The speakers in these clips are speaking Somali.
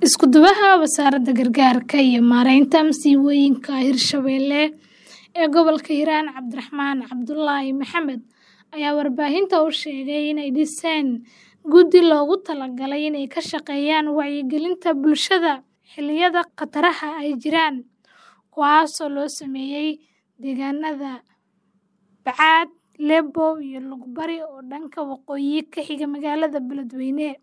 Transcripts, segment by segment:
Isku duwaha Wasaaradda Gargaarka iyo Maareynta Masiibooyinka Hirshabelle ee gobolka Hiiraan Cabdiraxmaan Cabdullaahi Maxamed ayaa warbaahinta u sheegay inay dhiseen guddi loogu talagalay inay ka shaqeeyaan wacyigelinta bulshada xilliyada khataraha ay jiraan, kuwaasoo loo sameeyay deegaanada Bacaad, Lebo iyo Lugbari oo dhanka waqooyi ka xiga magaalada Beledweyne.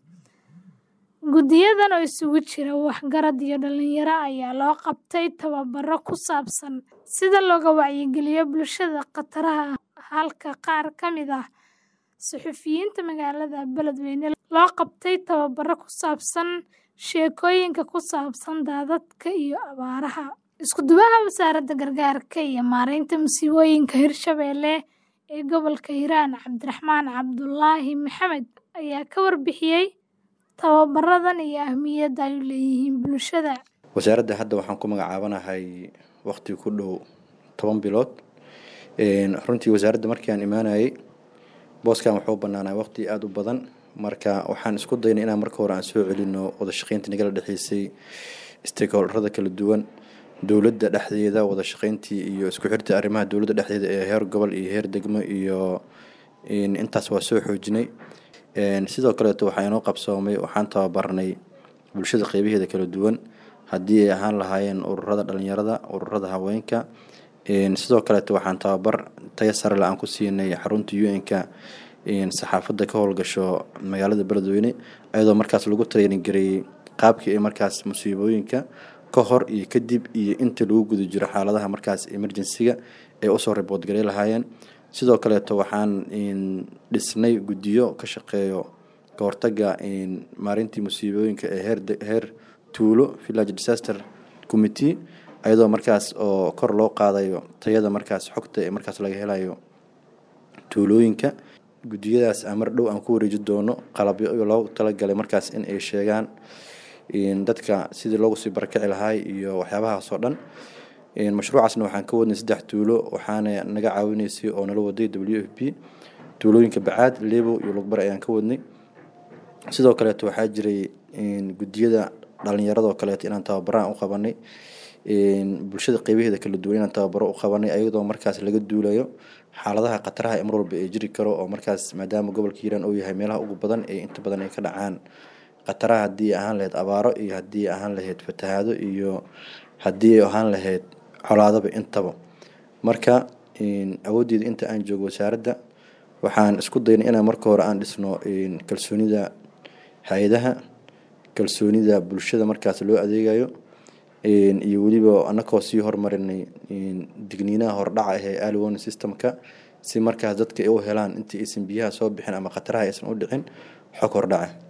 Guddiyadan oo isugu jira waxgarad iyo dhalinyaro ayaa loo qabtay tababaro ku saabsan sida looga wacyigeliyo bulshada khataraha halka qaar ka mid ah suxufiyiinta magaalada Beledweyne loo qabtay tababaro ku saabsan sheekooyinka ku saabsan daadadka iyo abaaraha. Isku duwaha Wasaaradda Gargaarka iyo Maareynta Masiibooyinka Hirshabelle ee gobolka Hiiraan Cabdiraxmaan Cabdullaahi Maxamed ayaa ka warbixiyay tababaradan iyo ahmiyadda ay u leeyihiin bulshada. wasaaradda hadda waxaan ku magacaabanahay waqti ku dhow toban bilood runtii wasaaradda markii aan imaanayay booskan wuxuu banaanaa waqti aada u badan marka waxaan isku daynay inaan marka hore aan soo celino wada shaqeynta nagala dhexeysay stakeholderada kala duwan dowladda dhexdeeda wada shaqeyntii iyo isku xirta arrimaha dowladda dhexdeeda ee heer gobol iyo heer degmo iyo intaas waa soo xoojinay sidoo kaleeto waxaa inoo qabsoomay waxaan tababarnay bulshada qeybaheeda kala duwan haddii ay ahaan lahaayeen ururada dhalinyarada ururada haweenka sidoo kaleeto waxaan tababar tayo sare la aan ku siinay xarunta un-ka saxaafadda ka howlgasho magaalada beledweyne ayadoo markaas lagu training gareeyey qaabkii ay markaas musiibooyinka ka hor iyo kadib iyo inta lagu guda jiro xaaladaha markaas emergency-ga ay usoo ribood garey lahaayeen sidoo kaleeto waxaan dhisnay guddiyo ka shaqeeyo ka hortaga maarintii musiibooyinka ee heer heer tuulo village disaster committee ayadoo markaas oo kor loo qaadayo tayada markaas xogta ee markaas laga helayo tuulooyinka guddiyadaas aan mar dhow aan ku wareeji doono qalabyo loogu talagalay markaas in ay sheegaan dadka sidii loogu sii barakaci lahaay iyo waxyaabahaas oo dhan mashruucaasna waxaan ka wadnay saddex tuulo waxaana naga caawinaysay oo nala waday w f p tuulooyinka bacaad lebo iyo lugbar ayaan ka wadnay sidoo kaleeto waxaa jiray guddiyada dhalinyaradoo kaleeto inaan tababaraan u qabanay bulshada qeybaheeda kala duwan inaan tababaro u qabanay ayadoo markaas laga duulayo xaaladaha khataraha ee mar walba ee jiri karo oo markaas maadaama gobolka hiiraan uu yahay meelaha ugu badan ee inta badan ay ka dhacaan khataraha haddii ahaan lahayd abaaro iyo haddii ahaan lahayd fatahaado iyo haddii ay ahaan lahayd colaadaba intaba marka awooddeeda inta aan joogo wasaaradda waxaan isku daynay inaan marka hore aan dhisno kalsoonida hay-adaha kalsoonida bulshada markaas loo adeegayo iyo weliba anakoo sii horumarinay digniinaha hordhaca ee alwan systemka si markaas dadka ay u helaan intii aysan biyaha soo bixin ama khataraha aysan u dhicin xog hordhaca